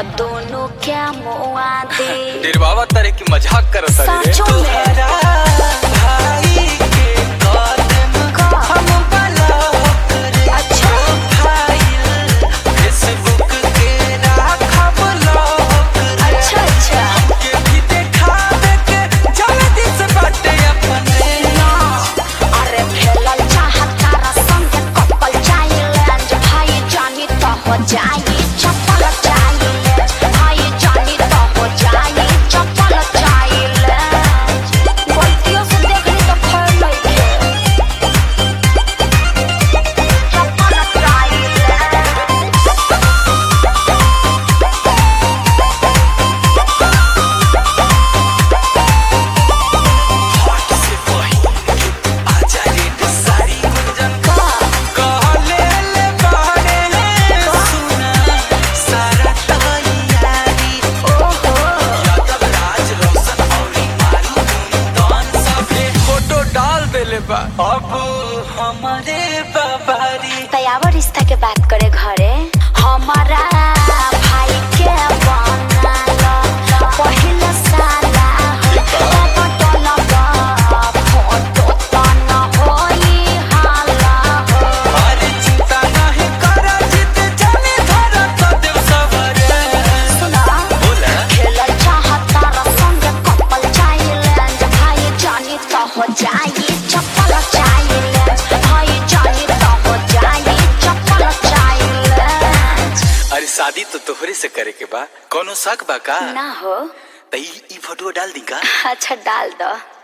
दोनों क्या मुआ दे निर्वावा तरह की मजाक करो तारी रे साचो में भाई के कदम हम ब्लॉक रे अच्छा प्रोफाइल फेसबुक के राखब लॉक रे अच्छा अच्छा के भी देखावे के जल्दी से बाटे अपने ना अरे खेलल चाहता रसंग कपल चाइलेंज भाई जानी तो हो जाई चप्पल चाइलेंज भाई जानी तो हो जाई चप्पल चाइलेंज गलतियों से देखली तो खैर लइके चप्पल चाइलेंज हट से वही आजा रे सारी गुंजन कहले ले बारे सुना सारा तैयारी यादव राज रोशन औरी मारू दान सबे फोटो डाल देले बा अब हमारे बाबारी तयावर रिश्ता के बात करे घरे हमारा भाई के बनाला पहिला साला पटल फोटो त न होई हाला हो अरे चिंता नहीं कर जित जाने धरा तो देव सवरे सुना बोला खेलल चाहता रसंग कपल चाइलेंज भाई जानी तो हो जाई चप्पल चाइलेंज भाई जानी तो हो जाई चप्पल चाइलेंज अरे शादी तो तोहरे से करे के बा कोनो शक बा का ना हो त ई ई फोटो डाल दी का अच्छा डाल दो